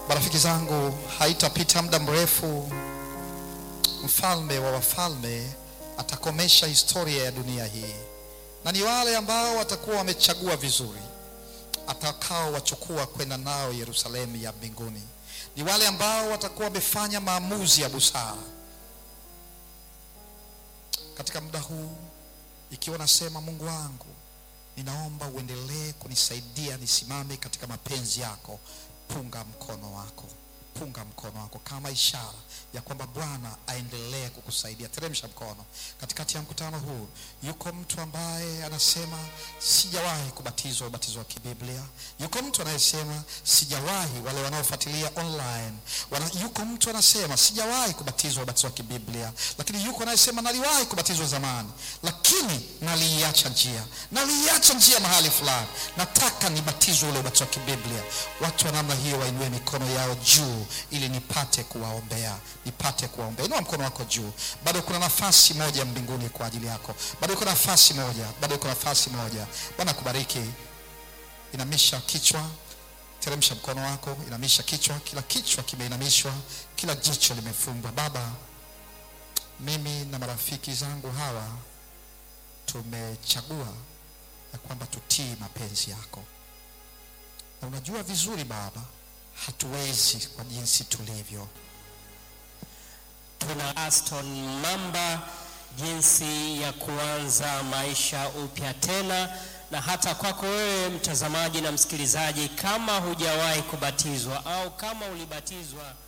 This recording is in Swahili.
Marafiki zangu, haitapita muda mrefu, mfalme wa wafalme atakomesha historia ya dunia hii, na ni wale ambao watakuwa wamechagua vizuri atakao wachukua kwenda nao Yerusalemu ya mbinguni. Ni wale ambao watakuwa wamefanya maamuzi ya busara katika muda huu. Ikiwa nasema Mungu wangu, ninaomba uendelee kunisaidia nisimame katika mapenzi yako, punga mkono wako, punga mkono wako kama ishara ya kwamba Bwana aendelee kukusaidia. Teremsha mkono katikati ya mkutano huu. Yuko mtu ambaye anasema sijawahi kubatizwa ubatizo wa kibiblia. Yuko mtu anayesema sijawahi, wale wanaofuatilia online wana, yuko mtu anasema sijawahi kubatizwa ubatizo wa kibiblia, lakini yuko anayesema naliwahi kubatizwa zamani, lakini naliiacha njia, naliiacha njia mahali fulani, nataka nibatizwe ule ubatizo wa kibiblia. Watu wa namna hiyo wainue mikono yao juu ili nipate kuwaombea nipate kuwaombea. Inua mkono wako juu. Bado kuna nafasi moja mbinguni kwa ajili yako, bado kuna nafasi moja, bado kuna nafasi moja. Bwana kubariki. Inamisha kichwa, teremsha mkono wako, inamisha kichwa. Kila kichwa kimeinamishwa, kila jicho limefungwa. Baba, mimi na marafiki zangu hawa tumechagua ya kwamba tutii mapenzi yako, na unajua vizuri Baba, hatuwezi kwa jinsi tulivyo tuna Aston Mamba jinsi ya kuanza maisha upya tena, na hata kwako wewe mtazamaji na msikilizaji, kama hujawahi kubatizwa au kama ulibatizwa